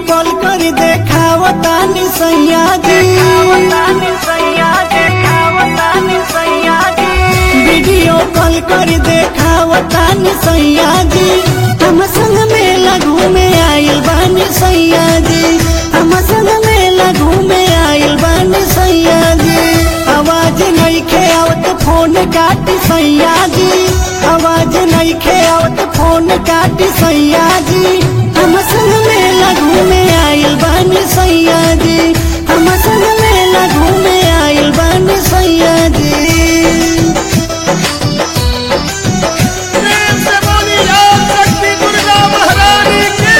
call कर देखावतानी सैया जी वीडियो कॉल कर देखावतानी सैया जी हम संग मेला घूमे आइल बानी सैया जी हम संग मेला घूमे आइल बानी सैया जी आवाज नहीं खे आवत फोन काटी सैया जी आवाज नहीं खे आवत फोन काटी सैया जी हम संग मेला घूमे आइल बानी सैया जी हम संग मेला घूमे आइल बानी सैया जी प्रेम से बोली ओम शक्ति दुर्गा महारानी की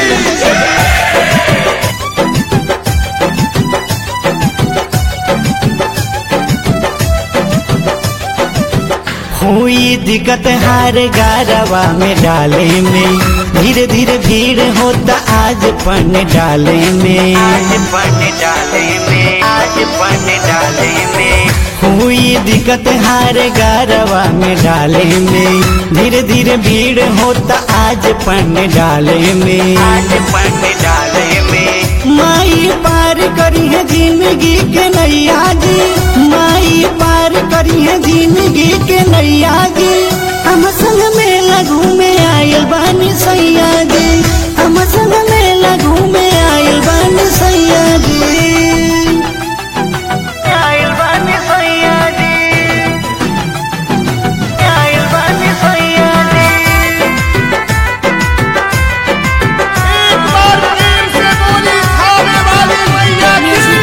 हुई दिक्कत हार गारवा में डाले में धीरे धीरे भीड़ होता आज पन डाले में आज पन डाले में आज पन डाले में हुई दिक्कत हार गारवा में डाले में धीरे धीरे भीड़ होता आज पन डाले में आज पन डाले में माई पार करी है जिंदगी के नैया जी माई पार करी है जिंदगी के नैया जी हम संग मेला घूमे आयल बानी सैया जी हम संग मेला घूमे आयल बानी सैया जी आयल बानी सैया जी आयल बानी सैया जी एक बार प्रेम से बोली खाने वाली मैया की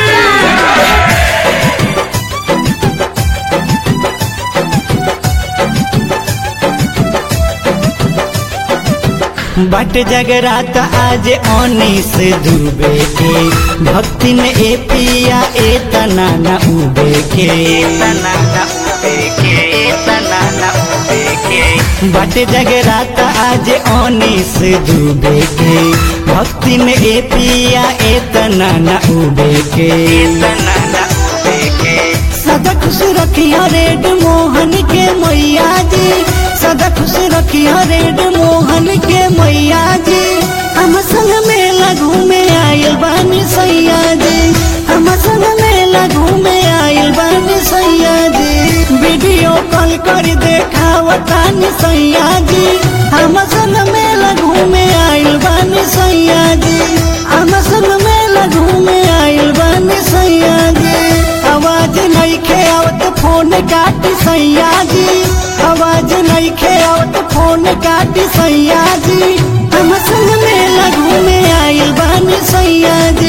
बट जगरात आज ओनीस डूबे के भक्ति में ए पिया ए तना न उबे के तना न उबे के तना न उबे के बट जगरात आज ओनीस डूबे के भक्ति में ए पिया ए तना न उबे के तना न उबे के सदा खुश रखिया रेड मोहन के मैया जी सदा खुश रखिया रेड मोहन के मैया जी हम संग मेला घूमे आयल बानी सैया जी हम संग मेला घूमे आयल बानी सैया जी वीडियो कॉल कर देखावतानी सैया जी हम संग मेला घूमे आयल बानी सैया जी हम संग मेला घूमे आयल बानी सैया जी आवाज नहीं खे आवत फोन काटी सैया जी आवाज नहीं खे आवत फोन काटी सैया जी हम संग मेला घूमे आइल बानी सैया